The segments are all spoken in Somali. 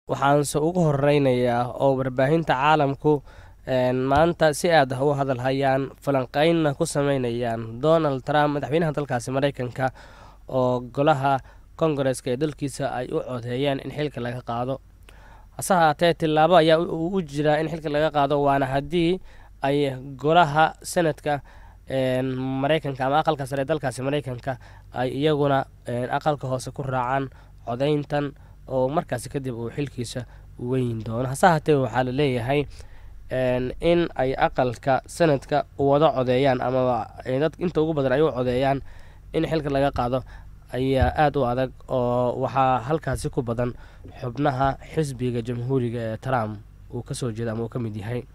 waxaanse ugu horeynayaa oo warbaahinta caalamku maanta si aad ah u hadal hayaan falanqeynna ku sameynayaan donald trump madaxweynaha dalkaasi mareykanka oo golaha kongareska ee dalkiisa ay u codeeyeen in xilka laga qaado hase haatee tillaabo ayaa u jiraa in xilka laga qaado waana haddii ay golaha senadka mareykanka ama aqalka sare ee dalkaasi mareykanka ay iyaguna aqalka hoose ku raacaan codeyntan oo markaasi kadib uu xilkiisa weyn doono hase haatee waxaa la leeyahay in ay aqalka sanadka wada codeeyaan amaba dad inta ugu badan ay u codeeyaan in xilka laga qaado ayaa aada u adag oo waxaa halkaasi ku badan xubnaha xisbiga jamhuuriga ee trump uu kasoo jeeda ama uu ka mid yahay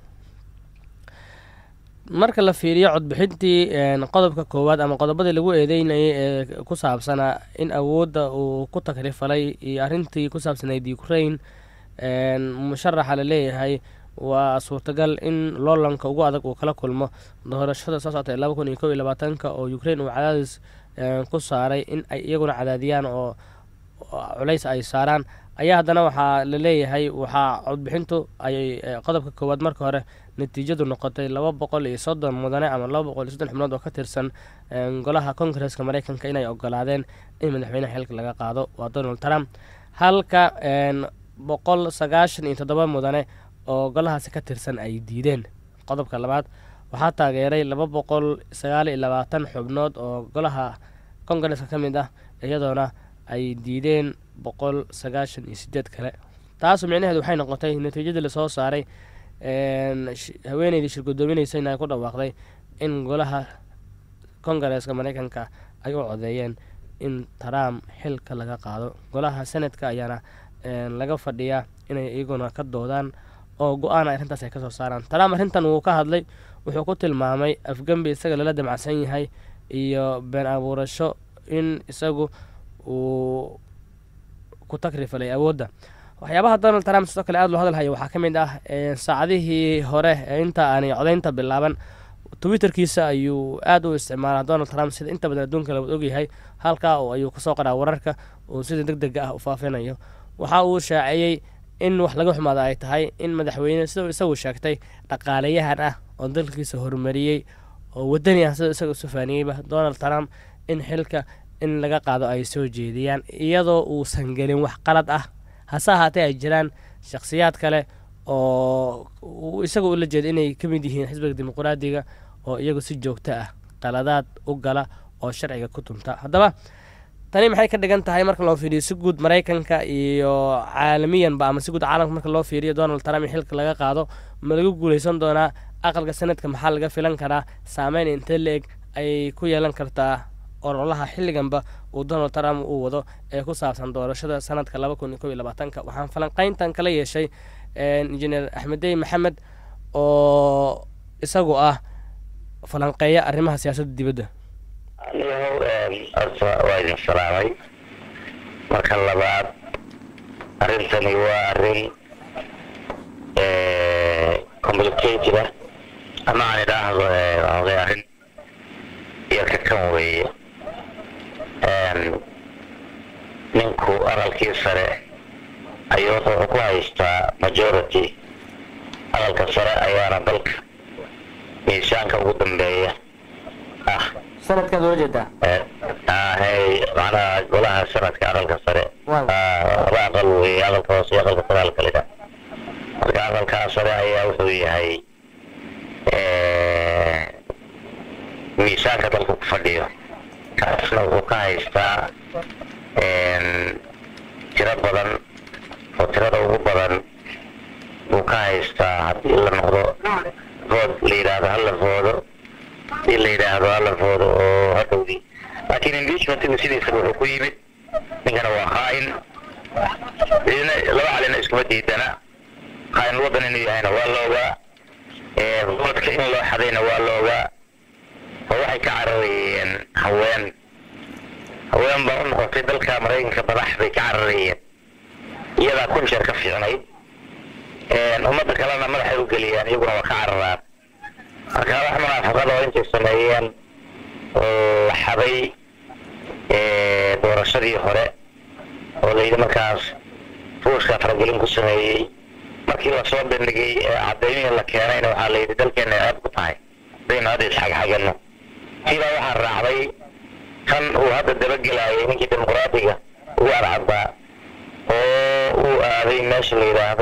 marka la fiiriyo codbixintii qodobka koowaad ama qodobadii lagu eedeynayay ee ku saabsanaa in awoodda uu ku takrifalay iyo arrintii ku saabsanayd ukraine musharaxa la leeyahay waa suurtagal in loolanka ugu adag uu kala kulmo doorashada soo socota ee laba kun iyo kob iyo labaatanka oo ukraine uu cadaadis ku saaray in ay iyaguna cadaadiyaan oo culays ay saaraan ayaa haddana waxaa la leeyahay waxaa codbixintu ay qodobka koowaad marka hore natiijadu noqotay laba boqol iyo soddon mudane ama laba boqol iyo soddon xubnood oo ka tirsan golaha kongareska mareykanka inay ogolaadeen in madaxweynaha xilka laga qaado waa donald trump halka boqol sagaashan iyo toddoba mudane oo golahaasi ka tirsan ay diideen qodobka labaad waxaa taageeray laba boqol sagaal iyo labaatan xubnood oo golaha kongareska ka mid ah iyadoona ay diideen boqol sagaashan iyo sideed kale taasu micnaheedu waxay noqotay natiijadii lasoo saaray haweeneydii shirgudoominaysa in ay ku dhawaaqday in golaha kongareska mareykanka ay u codeeyeen in trump xilka laga qaado golaha senadka ayaana laga fadhiyaa inay iyaguna ka doodaan oo go-aana arrintaas ay kasoo saaraan trump arrintan wuu ka hadlay wuxuu ku tilmaamay afgembi isaga lala damacsan yahay iyo been abuurasho in isagu uu ku takrifalay awoodda waxyaabaha donald trump sidoo kale aada loo hadalhaya waxaa ka mid ah saacadihii hore ee inta aanay codeynta bilaaban twitterkiisa ayuu aada u isticmaalaa donald trump sida inta badan adduunka lawad ogyahay halkaa oo ayuu kasoo qoraa wararka uu sida deg dega ah u faafinayo waxa uu shaaceeyey in wax laga xumaada ay tahay in madaxweyne sidau isagu sheegtay dhaqaalayahan ah oo dalkiisa horumariyey oo wadani ah sida isaga sufaaniyeyba donald trump in xilka in laga qaado ay soo jeediyaan iyadoo uusan gelin wax qalad ah hase ahaatee ay jiraan shakhsiyaad kale oo isaga ula jeeda inay ka mid yihiin xisbiga dimuqraadiga oo iyagu si joogto ah qaladaad u gala oo sharciga ku tunta haddaba tani maxay ka dhigan tahay marka loo fiiriyo si guud maraykanka iyo caalamiyanba ama si guud caalamka marka loo fiiriyo donald trump in xilka laga qaado ma lagu guuleysan doonaa aqalka sanadka maxaa laga filan karaa saameyn intee la-eg ay ku yeelan kartaa ololaha xilliganba uu donald trump uu wado ee ku saabsan doorashada sanadka laba kun iyo kob iyo labaatanka waxaan falanqeyntan kala yeeshay injineer axmedey maxamed oo isagu ah falanqeeya arrimaha siyaasadda dibadda anigu horta waa idin salaamay marka labaad arrintani waa arrin complicated ah ama aan idhaahdo oday arrin yarka kan weeye ninku aqalkii sare ayuu wuxuu ku haystaa majority aqalka sare ayaana dalka miisaanka ugu dambeeya ah sanadkaad ula jeedaa hay macnaha golaha sanadka aqalka sare laba aqal weeye aqalka hoose iyo aqalka sare halka lidha marka aqalkaa sare ayaa wuxuu yahay miisaanka dalka ku fadhiyo kaasna wuxuu ka haystaa tiro badan oo tirada ugu badan buu ka haystaa haddii la noqdo vood la yidhaahdo hala voodo hadii la yidhaahdo hala voodo oo hadhowdii laakiin impeachmentigu sidiisaba wuxuu ku yimid ninkana waa khaa'in idina laba calina iskuma diidana khaa'in waddan inuu yahayna waa la ogaa voodka in loo xadayna waa la ogaa oo waxay ka cararayeen haween haween baa u noqotay dalka maraykanka madax bay ka cararayeen iyadaa kun jeer ka fiicnayd ummadda kalena madaxay u geliyaan iyaguna waa ka cararaan marka wax munaafaqada oo intay sameeyeen oo la xaday doorashadii hore oo layidhi markaas ruushka faragelin ku sameeyey markii lasoo bandhigay ee caddaymihii la keenayna waxaa la yidhi dalkeena ay aad ku tahay hadaynu hadda isxagxagano siibaa waxaa raacday kan uu hadda dabagelayay ninkii dimuqraadiga ugu adcaddaa oo uu aaday meesha la yidhaahdo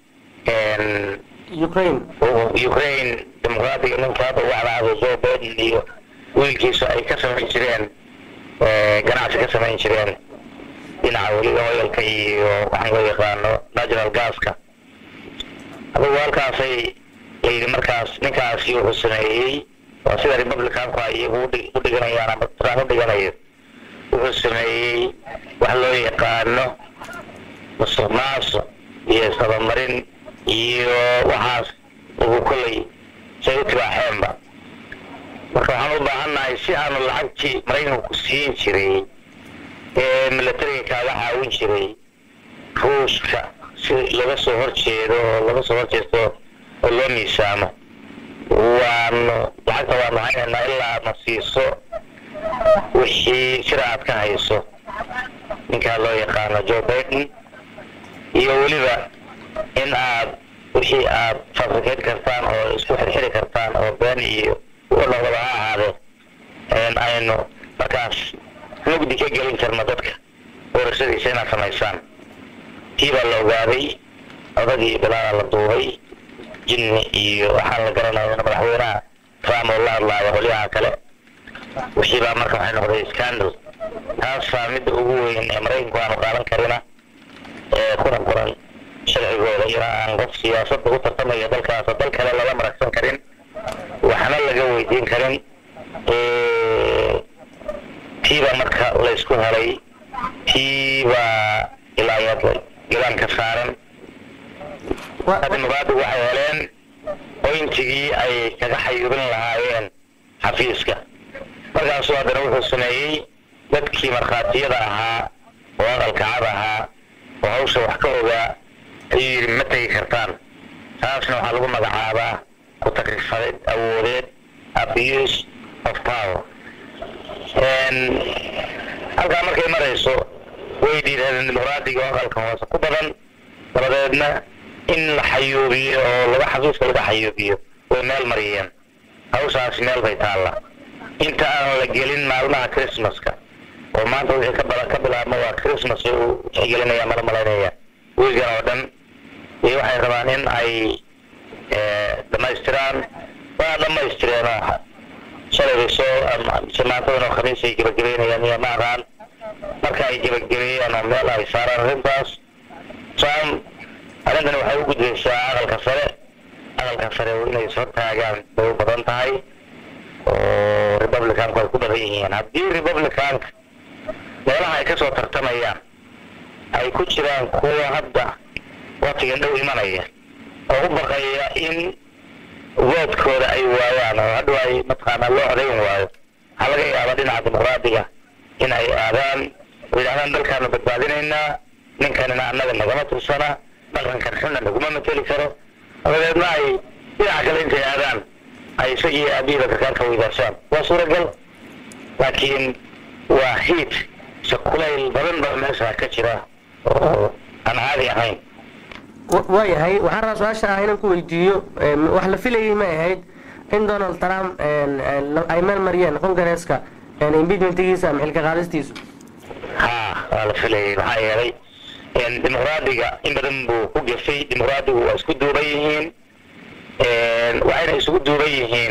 ukraine ukraine dimuqraadiga ninka hadda ugu cadcado joe biden iyo wiilkiisu ay ka samayn jireen ganacsi ka samayn jireen dhinaca weliba oyalka iyo waxaan loo yaqaano natural gaska adugu halkaasay layidhi markaas ninkaasi wuxuu sameeyey waa sida republicanku ay iyagu u dhiganayaan ama trump u dhiganayo wuxuu sameeyey wax loo yaqaano musuq maasuq iyo isdabamarin iyo waxaas ugu kollay say u tibaaxeenba marka waxaan u baahannahay si aanu lacagtii maraykanku siin jiray ee milatariga kaaga caawin jiray ruushka si laga soo horjeedo oo laga soo horjeesto oo loo miisaamo waanu lacagta waanu haynaynaa ilaa aadna siiso wixii sida aad ka hayso ninkaa loo yaqaano joe biden iyo weliba in aad wixii aad fabrikeyn kartaan oo isku xirxiri kartaan oo been iyo noqdaba ha ahaadee aynu markaas mugdi ka gelin karno dadka doorashadiisa inaad samaysaan tii baa la ogaaday odagii bilaada la duubay jinni iyo waxaan la garanaya madaxweynaha trump oo la hadlaayo qolyaha kale wixii baa marka waxay noqday scandal taasaa midda ugu weyn ee maraykanku aanu qaadan karina ee kuna qoran sharcigooda ina aan qof siyaasadda u tartamaya dalkaas oo dal kale lala maragsan karin waxna laga weydiin karin tiibaa marka laysku helay tiibaa ilaa yaad galaan ka saaran dimuqraadigu waxay heleen boyntigii ay kaga xayuubin lahaayeen xafiiska markaasuu haddana wuxuu sameeyey dadkii markhaatiyada ahaa oo aqalkacad ahaa oo hawsha wax ka ogaa ayuu yidhi ma tegi kartaan taasna waxaa lagu magacaabaa ku takrifadid awoodeed abuse of power halkaa markay marayso way dhiirahadeen dimuqraadiga oo aqalka hoose ku badan dabadeedna in la xayuubiyo oo laga xafiiska laga xayuubiyo way meel mariyeen hawshaasi meel bay taalla inta aan la gelin maalmaha christmaska oo maanta wixii ka bala ka bilaabma waa christmas uu tixgelinaya mala malaynaya wiigan oo dhan iyo waxay rabaan in ay dhamaystiraan waa dhamaystireen oo shalay soo maantadan oo khamiis ay gebagabeynayaan iyo ma aqaan marka ay gebagabeeyaan oo meel ay saaraan arrintaas trump arrintani waxay u gudbaysaa aqalka sare aqalka sare inay soo taagaan bay u badan tahay oo republicanku ay ku badan yihiin haddii republicanka meelaha ay kasoo tartamayaan ay ku jiraan kuwa hadda waqtigan dhow imanaya oo u baqaya in voodkooda ay waayaan oo hadhow ay mataqaanaa loo codayn waayo waxaa laga yaabaa dhinaca dimuqraadiga in ay aadaan oo yidhahdaan dalkaanu badbaadinaynaa ninkanina annaga nagama tirsana dhaqankan xunna naguma mateli karo dabadeedna ay dhinaca kale intay aadaan ay isagii aabihiiba kakaanka weydaarsaan waa suuragal laakiin waa hiid se kulayl badan baa meesha ka jira oo aan caadi ahayn waayahay waxaan rabaa su-aasha ah inaan ku weydiiyo wax la filayay ma ahayd in donald trump ay meel mariyeen congareeska impeachmentigiisa ama xilka qaadistiisu ha waa la filayay maxaa yeelay dimuqraadiga in badan buu ku gefay dimuqraadigu waa isku duuban yihiin waxayna isugu duuban yihiin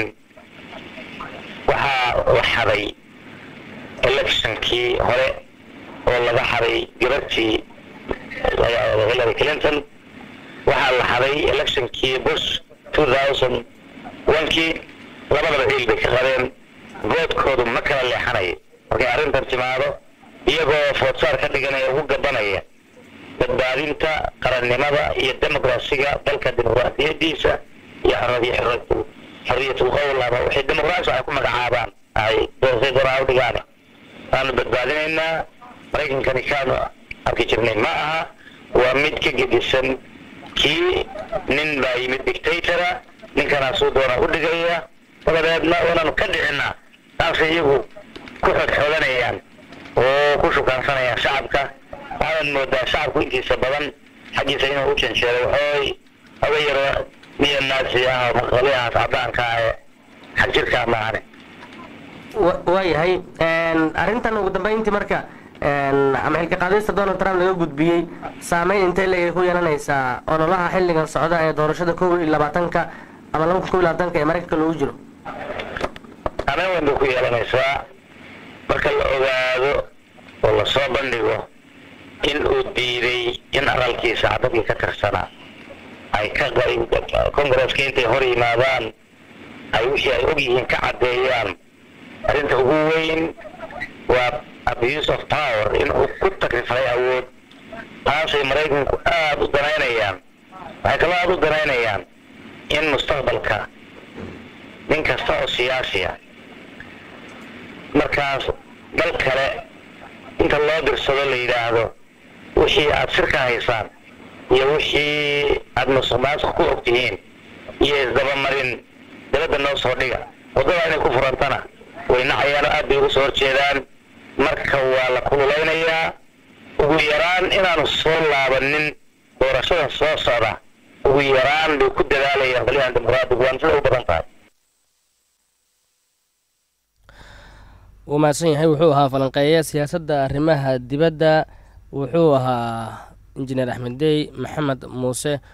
waxaa la xaday electionkii hore oo laga xaday gabartii hillary clinton waxaa la xaday electionkii bush two thousand onkii labadaba ciil bay ka qabeen voodkoodu ma kala leexanayo markay arrintan timaado iyagoo foodsaar ka dhiganaya ugu gabanaya badbaadinta qarannimada iyo demokrasiga dalka dimuqraadiyadiisa iyo xorriyatul qowl ama waxay dimuqraasi ay ku magacaabaan ay doorasay doonaa u dhigaan waanu badbaadinaynaa maraykankani kaanu arki jirnay ma aha waa mid ka gedisan kii nin baa yimid dictatora ninkanaasuu doona u dhigaya dabadeedna waanaanu ka dhicinaa taasay iyagu ku xodxodanayaan oo ku shukaansanayaan shacabka waxaad moodaa shacabku intiisa badan xaggiisa inuu u janjeero waxooy oga yaro niyo naasi ah oo maqaliyahaas caddaanka ah ee xag jirkaa maahane waayahay arrintan ugu dambeyntii marka ama xilka qaadista donald trump laga gudbiyey saameyn intay leegay ku yeelanaysaa ololaha xilligan socda ee doorashada kow iyo labaatanka ama laba kun kow iyo labaatanka ee maraykanka loogu jiro saameyn weyn bay ku yeelanaysaa marka la ogaado oo lasoo bandhigo in uu diiday in aqalkiisa dadkii ka tirsanaa ay ka congresska intay hor yimaadaan ay wixii ay og yihiin ka caddeeyaan arrinta ugu weyn waa abuse of power in uu ku takrifalay awood taasay maraykanku aada u danaynayaan waxay kaloo aada u danaynayaan in mustaqbalka nin kasta oo siyaasiya markaas dal kale inta loo dirsado la yidhaahdo wixii aada shirka haysaan iyo wixii aada musuq maasuq ku og tihiin iyo isdabamarin dabadda noo soo dhiga waddada inay ku furantana way nacayaano aad bay ugu soo horjeedaan marka waa la kululaynayaa ugu yaraan inaanu soo laabanin doorashada soo socda ugu yaraan bay ku dadaalayaan qolyahan dimuqraadigu waan sida u badan tahay wuu mahadsan yahay wuxuu ahaa falanqeeya siyaasadda arrimaha dibadda wuxuu ahaa injineer axmed dey maxamed muuse